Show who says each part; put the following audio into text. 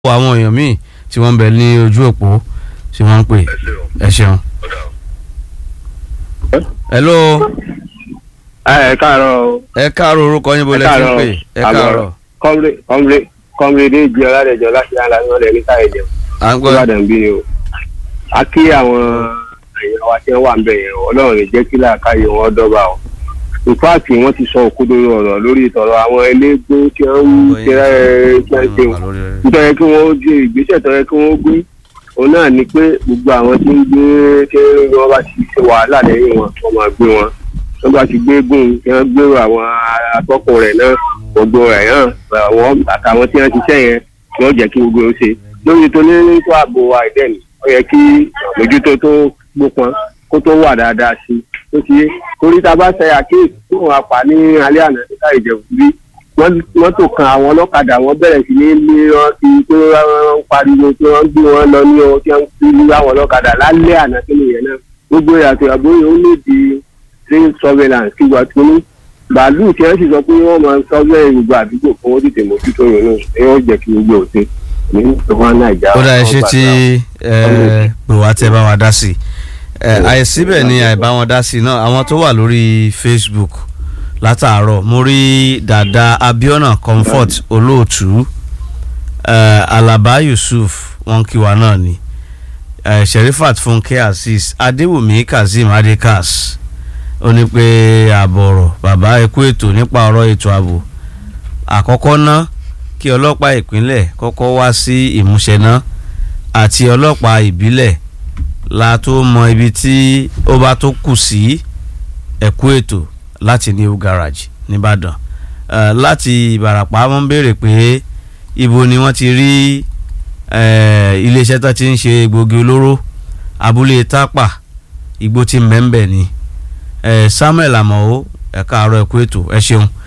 Speaker 1: àwọn èèyàn míì tí wọ́n ń bẹ ní ojú òpó tí wọ́n ń pè ẹ ṣeun. hello
Speaker 2: ẹ káàárọ̀ o.
Speaker 1: ẹ káàárọ̀ orúkọ yín bó lẹ ti ń pè ẹ káàárọ̀.
Speaker 2: kọ́mrè kọ́mrè kọ́mrè dé ìjọ aládẹjọ láti yára ní ọ̀rẹ́ ní káyọ̀jọ.
Speaker 1: à ń gbọ́
Speaker 2: ìbàdàn bí ni o. a kí àwọn èèyàn wa tí wọ́n wà ń bẹ̀ yẹn o ọlọ́run lè jẹ́ kí làákàyè wọn dọ́gba o. in fact wọ́n ti sọ òkodoro ọ̀rọ̀ lórí ìtọ̀rọ̀ àwọn elégbó tí wọ́n ń ṣe ẹ́ tí wọ́n ń ṣe o nítorí kí wọ́n gbé ìgbésẹ̀ tó yẹ kí wọ́n gbé òun náà ni pé gbogbo àwọn tí ń gbé tí wọ́n bá ti ṣe wàhálà lẹ́yìn wọn wọ́n máa gbé wọn tó bá ti gbé gùn kí wọ́n gbèrò àwọn atọ́kùn rẹ̀ náà gbogbo rẹ̀ náà àwọn àtàwọn tí wọ́n ti ṣẹ́ yẹn ni wọ́n jẹ́ kí gbogbo ó ṣe lórí tó ní tó ààbò àìdẹ́ni ó yẹ kí àmójútó tó gbópọn kó tó wà dáadáa sí tó ti yé torí tá a bá ṣe àkíyèsí tó wọn apá ní alẹ́ àná níta ìjẹ̀bù bí mọ́tò kan àwọn ọlọ́kadà wọn bẹ̀rẹ̀ sí ní ní wọn ti pé wọ́n ń pariwo pé wọ́n gbé wọn lọ ní ohun tí wọ́n fi ní àwọn ọlọ́kadà lálẹ́ àná tó nìyẹn náà gbogbo ìyàtọ̀ àbóyè ó lè di train surveillance kí wàá tún ní bàálù tí wọ́n sì sọ pé wọ́n máa ń sọ́gbẹ́ gbogbo àdúgbò fún wọn tètè mójútó yòó náà ẹ yóò jẹ́ kí gbogbo òsè ní ìjọba nàìjà.
Speaker 1: ó dá iṣẹ́ tí pè wá tẹ́ bá wa dá sí àìsíbẹ̀ ni àìbá wọn dá sí náà àwọn tó wà lórí Facebook látàárọ̀ mo rí dàda Abiona Comfort olóòtú Alaba Yusuf wọn kí wa náà ni Sherifat Funke Azeez Adéwùmí Kazeem Adekas ó ní pé àbọ̀rọ̀ bàbá ẹkú ètò nípa ọ̀rọ̀ ètò ààbò àkọ́kọ́ ná kí ọlọ́pàá ìpínlẹ̀ kọ́kọ́ wá sí ìmúṣẹ ná àti ọlọ́pàá ìbílẹ̀ la tó mọ ibi tí ó bá tó kù sí ẹkú ètò láti new garage nìbàdàn uh, láti ìbàràpá wọ́n béèrè pé ibo ni wọ́n ti rí iléeṣẹ́ tó ti ń ṣe egbògi olóró abúlé tápà igbó tí mẹ́ńbẹ̀ ni uh, samuel amọ̀ ẹ̀ka àárọ̀ ẹ̀kú ètò ẹ ṣeun